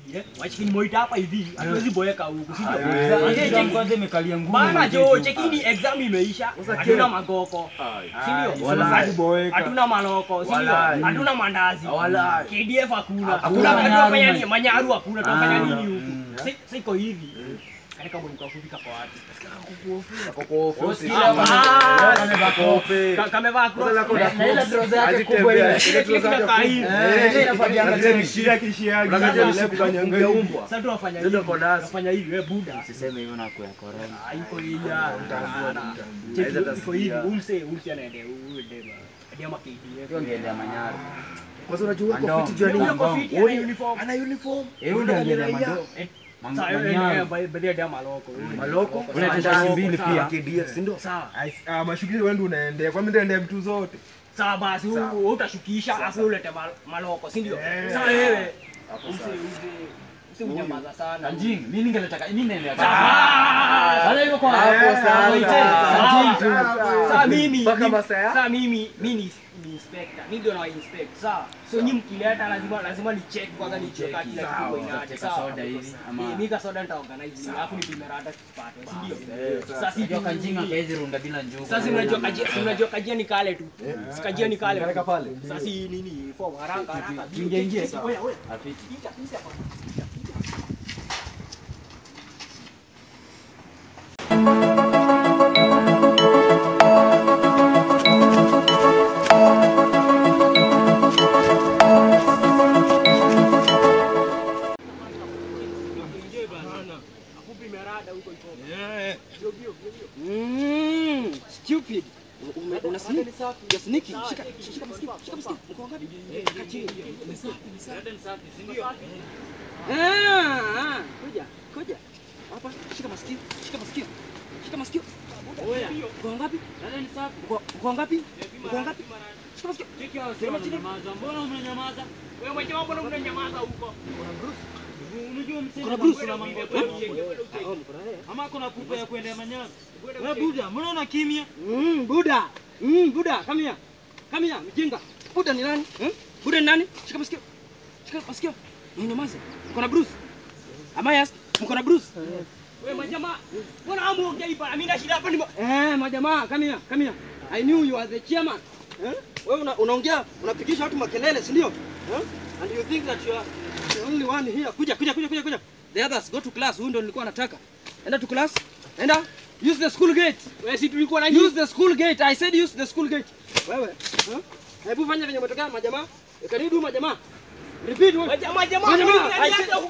Eh, wachikini moita hapa hivi hatuwezi boeka huku si ndio? Haiwezi. Manze, Exam cheki- kwanza imekalia ngumu. Bana mzee jo tu. chekini exam imeisha Sasa hatuna kila- magoko Ai. si ndio? Walai. Hatu- hatuna maloko si ndio? Walai. hatuna mandazi Walai. KDF hakuna Hakuna hakuna manyaru, tunafanya man. nini manyaru hakuna tunafanya Ah. nini huku Mm. Si- siko hivi katika mwendo kufika kwa watu Ako kwa ofisi. Kila Ah, mwana- ah, kamevaa kope. Ka- kamevaa cross. Sasa lako na Na ile trouser yake Azitembea. kubwa ile. Ile Kile trouser kinakaa yake hivi. kubwa. Eh, Eh, ile inafanyianga Unajua chini. kishia kishia. Unajua Unajua kishia kufanya kufanya umbwa. Sasa tunafanya Ndio hivi. kwa nasi. Tunafanya hivi wewe buda. Usiseme hivyo na kwa corona. Ah, iko hivi. Utambua, ah, utambua. cheki, Haiza iko hivi. tasikia. Umse umse anaendea huyu dema. Ndio ma KDF. Hiyo ngeendea Manyara. Kwanza unajua uko Mandom. fiti juu ya nini? Ndio kwa fiti Uoni- ana uniform. Ana uniform. Eh, huyu ndio angeendea Mando. Eh, Mang- Sasa yeye Manyara. ndiye baadhi ya maloko. Maloko. Ule Sawa, tenda sawa, mbili sawa, pia. KDF, si ndio? Sawa. Ah, mashughuli wewe ndio unaendea. Kwa mimi nitaendea vitu zote. Sawa basi Sawa. wewe utashukisha afu ulete mal- maloko, si ndio? Eh. Sasa wewe Hapo usi sawa. usi usi unyamaza sana. Anjing, mimi ningeletaka mimi naendea. Ah! Wala hivyo kwa Hapo sasa. Anjing tu. Sasa mimi Mpaka mimi- masaa ya? sasa mimi mimi ni ni inspector. Mimi ndio na inspect. Sawa. So nyinyi mkileta lazima lazima ni check kwanza ni check kila kitu Sawa. ina Utacheka sawa. soda hivi ama- Eh, Mimi ka soda nita organize alafu nipime rada tupate, si ndio? Eh, Sasa si Unajua kanjinga kaezi runda bila njugu. sasa unajua kajia si unajua kajia ni kale tu. Si kajia ni kale. Kaleka pale. Sasa si nini form haraka haraka. Ingia, ingia. Oya, oya. Afiti. Pita, pita hapa. Mm, stupid. Una- una sneak. You're sneaking. Shika, shika masikio, shika masikio. Mko ngapi? Kaa chini. Ah, ah, kuja, kuja. Hapa, shika masikio, shika masikio. Shika masikio. Mko ngapi? Mko- Mko ngapi? Mko ngapi? Shika masikio. Sema chini. Mbona umenyamaza? Wewe mwenyewe mbona unanyamaza huko? Unajua msema Kuna Bruce. kuna mambo. Ah, oh, mko na yeye. Ama kuna pupa ya kuendea Manyara. Wewe buda, mbona una kimya? Mm, Buda. Mm, Buda, come here. Come here, mjinga. Buda ni nani? Hmm? Buda ni nani? Shika masikio. Shika masikio. Nyamaza. Mko na Bruce? Amayas, mko na Bruce? Wewe majamaa, mbona hamuongei hapa? Mimi na shida hapa ni Eh, majamaa, come here, come here. I knew you are the chairman. Eh? Wewe una, unaongea, unapigisha watu makelele, si ndio? Eh? And you think that you are the only one here. Kuja, kuja, kuja, kuja, kuja. The others go to class. Huyu ndio nilikuwa nataka. Enda to class. Enda. Use the school gate. wewe si tulikuwa na Use the school gate. I said use the school gate. Wewe, eh? Hebu fanya venye umetokea majamaa. Can you do majamaa? Repeat. wewe. majamaa jamaa Majamaa, mimi I niache said-